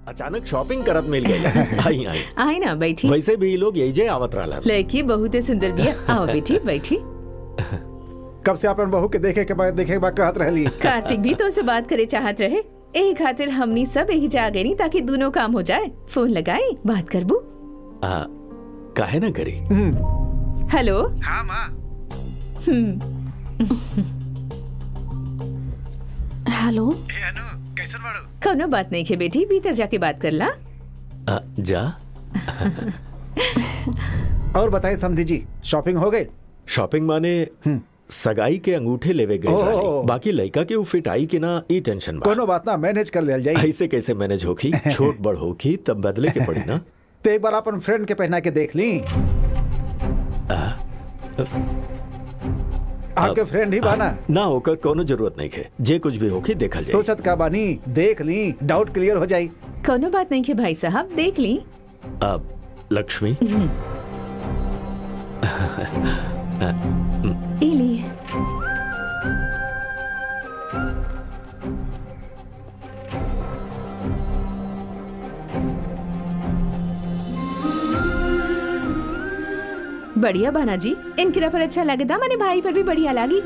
अचानक शॉपिंग करत मिल गई आई आई आए ना बैठी वैसे भी ये लोग यही जे आवत रहला लड़की बहुत सुंदर बिया आओ बेटी बैठी कब से अपन बहू के देखे के बाद देखे के बाद कहत रहली कार्तिक भी तो से बात करे चाहत रहे यही खातिर हमनी सब यही जा गई नी ताकि दोनों काम हो जाए फोन लगाई बात करबू आ, काहे ना करी हेलो हाँ माँ हेलो ए अनु कैसन बाड़ू कौनो बात नहीं खे बेटी भीतर जाके बात कर ला आ, जा और बताए समझी जी शॉपिंग हो गई शॉपिंग माने सगाई के अंगूठे लेवे गए ओह। रहली। बाकी लड़का के उ फिट आई कि ना ई टेंशन बा कोनो बात ना मैनेज कर लेल जाई ऐसे कैसे मैनेज होखी छोट बड़ होखी तब बदले के पड़ी ना तो एक बार अपन फ्रेंड के पहना के देख ली आपके फ्रेंड ही बाना ना होकर कोनो जरूरत नहीं है जे कुछ भी होखी देखल जाए सोचत का बानी देख ली डाउट क्लियर हो जाई कौनो बात नहीं खे भाई साहब देख ली अब लक्ष्मी ई ली बढ़िया बाना जी इनकरा पर अच्छा लगे था मैंने भाई पर भी बढ़िया लगी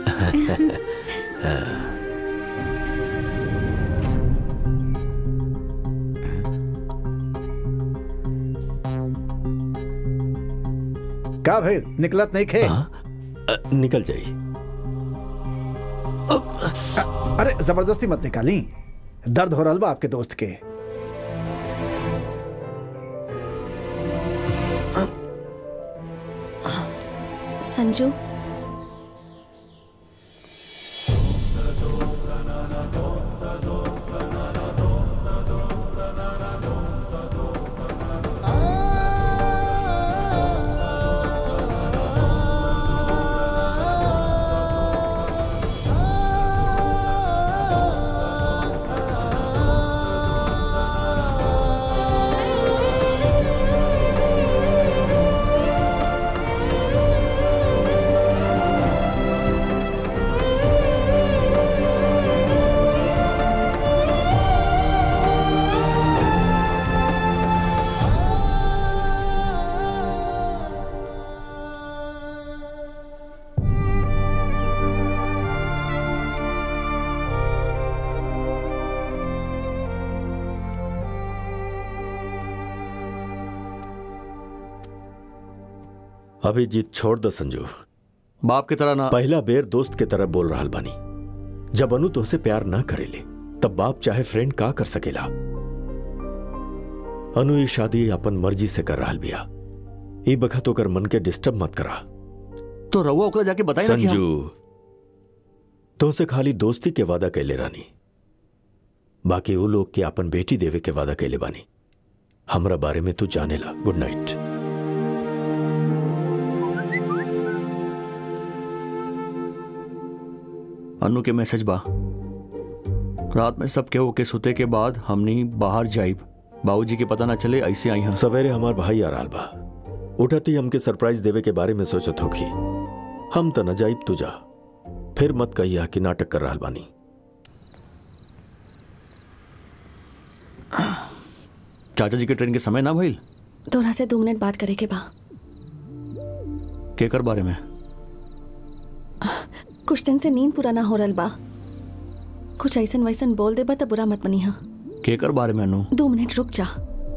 का भाई निकलत नहीं खे अ, निकल जाई अरे जबरदस्ती मत निकाली दर्द हो रहा बा आपके दोस्त के संजू अभी जीत छोड़ दो संजू बाप की तरह ना पहला बेर दोस्त के तरह बोल रहा बानी जब अनु तोहसे प्यार ना करेले तब बाप चाहे फ्रेंड का कर सकेला अनु ये शादी अपन मर्जी से कर रहा बिया ई बखत ओकर मन के डिस्टर्ब मत करा तो रउआ ओकरा जाके बताई ना कि हम- संजू तोहसे खाली दोस्ती के वादा कैले रानी बाकी वो लोग के अपन बेटी देवे के वादा कैले बानी हमरा बारे में तू जानेला गुड नाइट अनु के मैसेज बा रात में सब केहू के सुते के बाद हमनी बाहर जाइब बाबूजी के पता ना चले ऐसे आई हैं सवेरे हमार भाई आ रहल बा उठती हमके सरप्राइज देवे के बारे में सोचत होखी हम त न जाइब तू जा फिर मत कहिया कि नाटक कर रहल बानी चाचा जी के ट्रेन के समय ना भइल तोरा से दो मिनट बात करे के बा केकर बारे में कुछ दिन से नींद पूरा ना हो रहा बा कुछ ऐसन वैसन बोल दे बा तो बुरा मत मनी केकर बारे में अनु दो मिनट रुक जा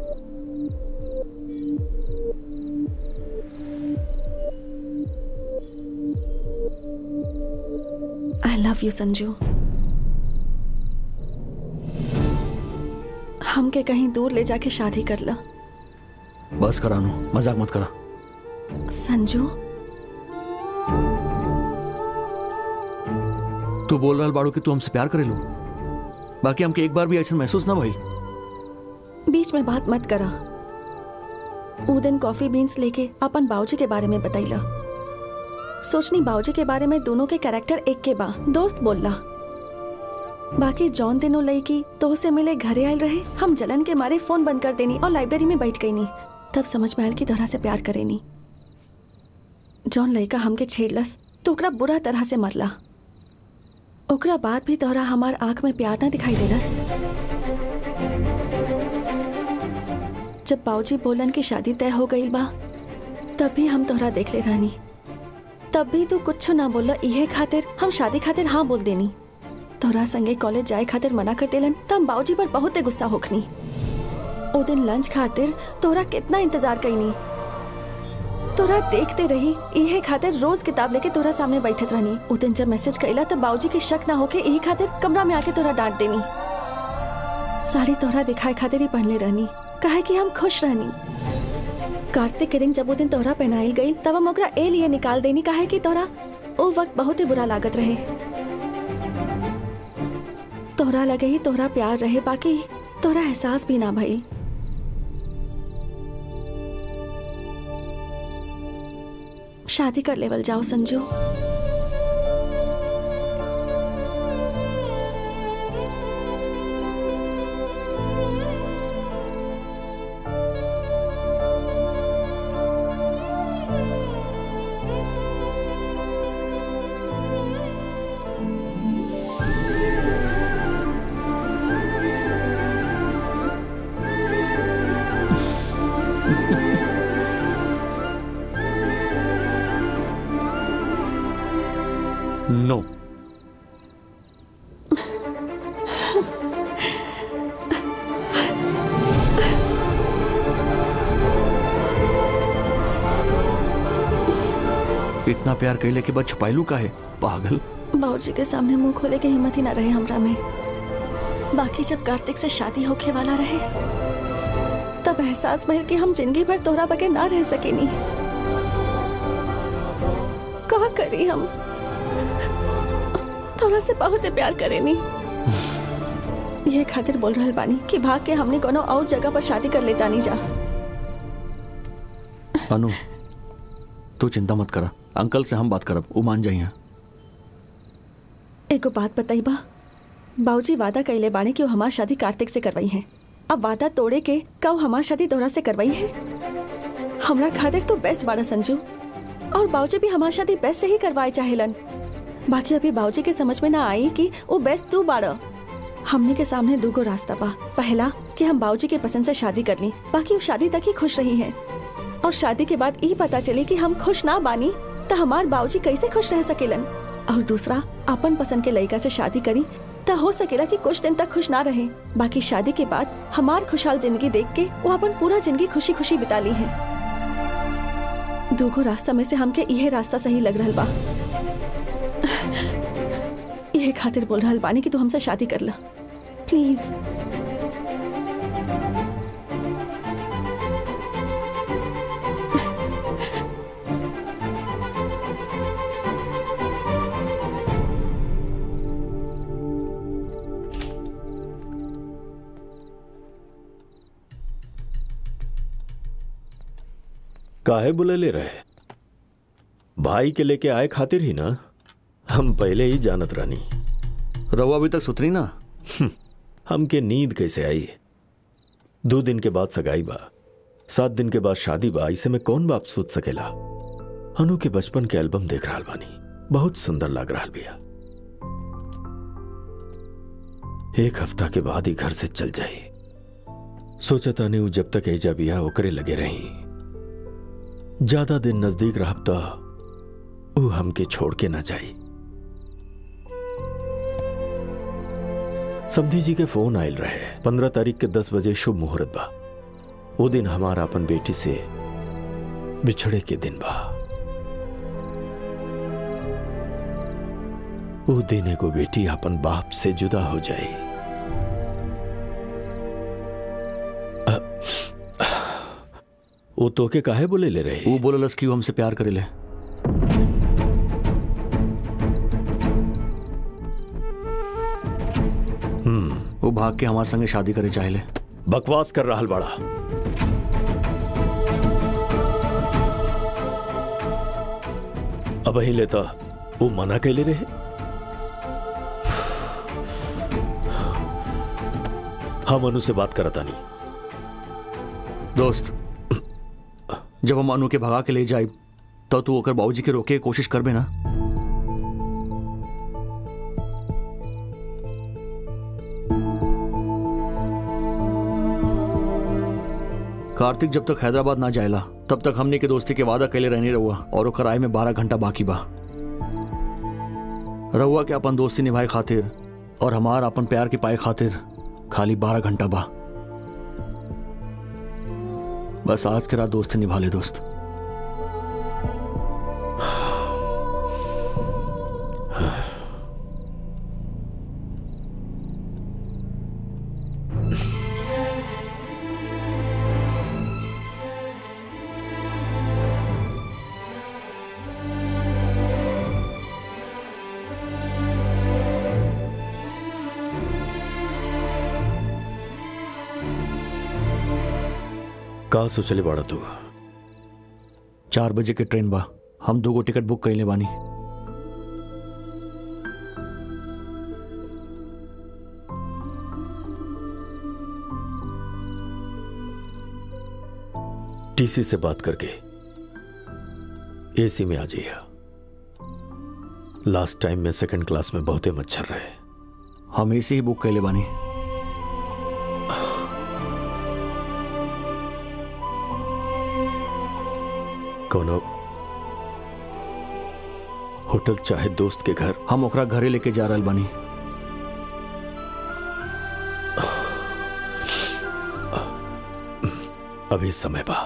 आई लव यू संजू हमके कहीं दूर ले जाके शादी कर ला बस करा अनु मजाक मत करा संजू तू बोल रहा बाड़ू कि तू हमसे प्यार करेलू बाकी हमके एक बार भी ऐसा महसूस ना भइल बीच में बात मत करा ऊ दिन कॉफी बीन्स लेके अपन बाबूजी के बारे में बतैला सोचनी बाबूजी के बारे में दोनों के कैरेक्टर एक के बा दोस्त बोलला बाकी जौन दिनों लई की तो से मिले घरे आयल रहे हम जलन के मारे फोन बंद कर देनी और लाइब्रेरी में बैठ गई नी तब समझ में आयल की तरह से प्यार करेनी जौन लड़का हमके छेड़लस तो ओकरा बुरा तरह से मरला ओकरा बाद भी तोहरा हमार आंख में प्यार ना दिखाई देलस जब बाऊजी बोलन की शादी तय हो गई बा तब भी हम तोहरा देख ले रहनी तब भी तू कुछ ना बोला इहे खातिर हम शादी खातिर हाँ बोल देनी तोहरा संगे कॉलेज जाए खातिर मना कर देलन त हम बाऊजी पर बहुत गुस्सा होखनी ओ दिन लंच खातिर तोहरा कितना इंतजार कईनी तोरा देखते रही इहे खातिर रोज किताब लेके तोरा सामने बैठत रहनी उ दिन जब मैसेज कइला तब बाऊजी के शक ना होके इहे खातिर कमरा में आके तोरा डांट देनी साड़ी तोहरा दिखाए खातिर ही पहनले रहनी काहे कि हम खुश रहनी कार्तिक के रिंग जब वो दिन तोहरा पहनाइल गई तब हम ओकरा ए लिए निकाल देनी काहे कि तोहरा ओ वक्त बहुत ही बुरा लागत रहे तोहरा लगे ही तोहरा प्यार रहे बाकी तोहरा एहसास भी ना भइल शादी कर लेवल जाओ संजू नो इतना प्यार कैले के बाद छुपाइलू का है पागल बाबूजी के सामने मुंह खोले के हिम्मत ही ना रहे हमरा में बाकी जब कार्तिक से शादी होके वाला रहे तब एहसास भइल कि हम जिंदगी भर तोहरा बगैर ना रह सकेनी का करी हम तोरा से बहुत प्यार करेनी ये खातिर बोल रहल बानी कि भाग के हमने कोनो और जगह पर शादी कर लेता नहीं जा अनु तू चिंता मत करा अंकल से हम बात करब वो मान जाइए एगो बात बताई बा बाबूजी वादा कैले बाने कि वो हमार शादी कार्तिक से करवाई है अब वादा तोड़े के कब हमार शादी तोरा से करवाई है हमरा खातिर तो बेस्ट बाड़ा संजू और बाबूजी भी हमार शादी बेस्ट से ही करवाए चाहेलन बाकी अभी बाबूजी के समझ में ना आई कि वो बेस्ट तू बाड़ा हमने के सामने दूगो रास्ता बा पहला कि हम बाबूजी के पसंद से शादी कर ली बाकी वो शादी तक ही खुश रही है और शादी के बाद ये पता चली कि हम खुश ना बानी तो हमार बाबूजी कैसे खुश रह सकेलन और दूसरा अपन पसंद के लड़का से शादी करी तो हो सकेला कि कुछ दिन तक खुश ना रहे बाकी शादी के बाद हमार खुशहाल जिंदगी देख के वो अपन पूरा जिंदगी खुशी खुशी बिता ली है दूगो रास्ता में से हमके यह रास्ता सही लग रहल बा यह खातिर बोल रहल बानी कि तू हमसे शादी कर ला प्लीज काहे बुले ले रहे भाई के लेके आए खातिर ही ना हम पहले ही जानत रानी रवा अभी तक सुतरी ना हमके नींद कैसे आई दो दिन के बाद सगाई बा सात दिन के बाद शादी बा इसे में कौन बाप सोच सकेला अनु के बचपन के एल्बम देख रहा बानी बहुत सुंदर लग रहा बिया एक हफ्ता के बाद ही घर से चल जाई सोचा ताने उ जब तक एजा बिया ओकरे लगे रही ज्यादा दिन नजदीक रहब तो उ हमके छोड़ के ना जाई समधी जी के फोन आयल रहे पंद्रह तारीख के दस बजे शुभ मुहूर्त बा वो दिन हमारा अपन बेटी से बिछड़े के दिन बा वो दिन एगो बेटी अपन बाप से जुदा हो जाए अ, वो तोके काहे बोले ले रहे वो बोललस कि वो हमसे प्यार करेले वो भाग के हमारे संगे शादी करे चाहेले बकवास कर रहा बड़ा अब ही लेता वो मना कैले रहे हम अनु से बात करता नहीं दोस्त जब हम अनु के भगा के ले जाए तो तू ओकर बाबूजी के रोके के कोशिश करबे ना कार्तिक जब तक हैदराबाद ना जाएला तब तक हमने के दोस्ती के वादा कैले रहने रहुआ और वो कराए में बारह घंटा बाकी बा रहुआ के अपन दोस्ती निभाए खातिर और हमार अपन प्यार के पाए खातिर खाली बारह घंटा बा बस आज के रात दोस्ती निभा ले दोस्त का सोचले बाड़ा तू चार बजे के ट्रेन बा हम दो गो टिकट बुक कैले बानी टीसी से बात करके एसी में आ जाइए लास्ट टाइम में सेकंड क्लास में बहुते मच्छर रहे हम ऐसे ही बुक कैले बानी कोनो होटल चाहे दोस्त के घर हम ओकरा घरे लेके जा रहल बानी अभी समय बा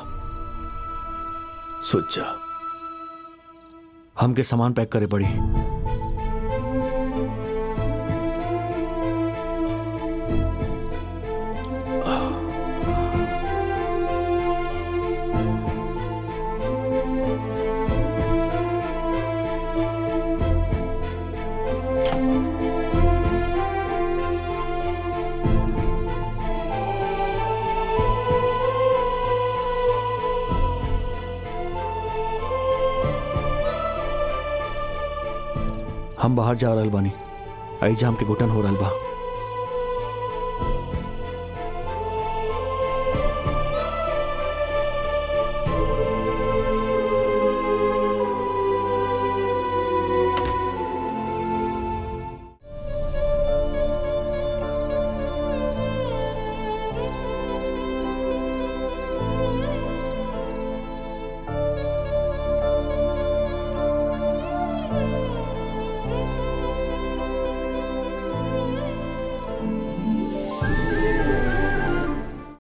सोच जा हमके सामान पैक करे पड़ी हम बाहर जा रहल बानी ऐजा हमके घुटन हो रहल बा